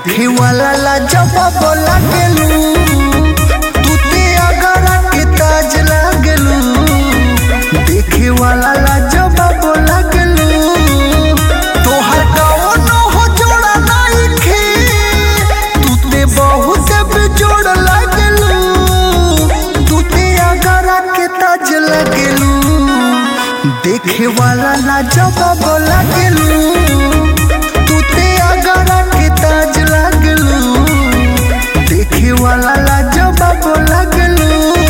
देखे वाला लाजवाब लागेलू तू ते अगरा के ताज लागेलू देखे वाला लाजवाब लागेलू तोहर कौनो हो जोड़ा नइखे तू ते बहुत बेजोड़ लागेलू तू ते अगरा के ताज लागेलू देखे वाला लाजवाब लागेलू तू ते अगरा के ताज लागलू देखे वाला लाजवाब लागलू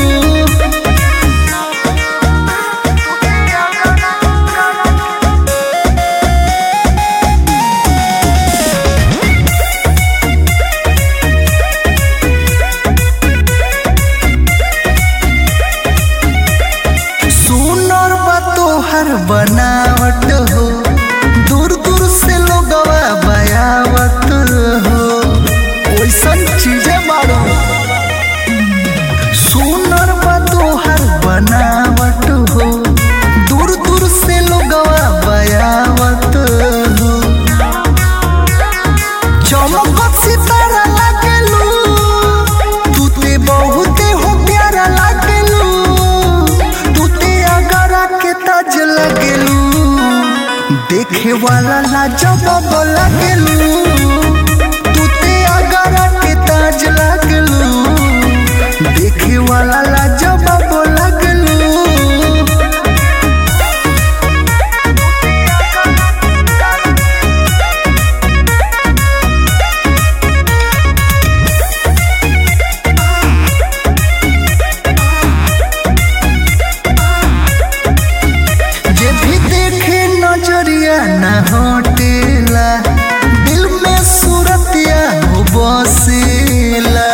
सुनर बा तोहर बनावट हो दूर दूर से लोगवा बयावत हो ओइसन चीजें मारो सुनर बा तोहर बनावट हो दूर दूर से लोगवा बयावत हो चमकत सितारा लागेलू तू ते बहुते हो प्यारा लागेलू तू ते अगरा के ताज लागेलू देखे वाला लाजवाब लागेलू तू ते अगरा के ताज लागेलू देखे वाला लाजवाब लागेलू जे भी देखे नजरिया न हटेला दिल में सूरतिया हो बसेला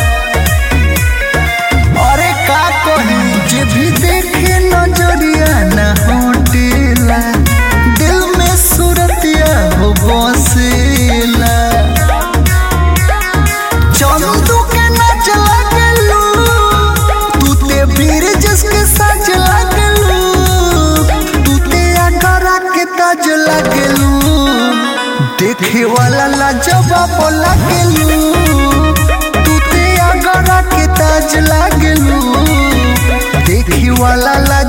अरे का कही जे भी देखे नजरिया न हटेला दिल में सूरतिया हो बसेला चंदू के नाच लागलू तू ते वीर जिसके साज लागलू तू ते अगरा के ताज लागलू देखे वाला लाजवाब लागलू तू ते अगरा के ताज लागलू देखे वाला ला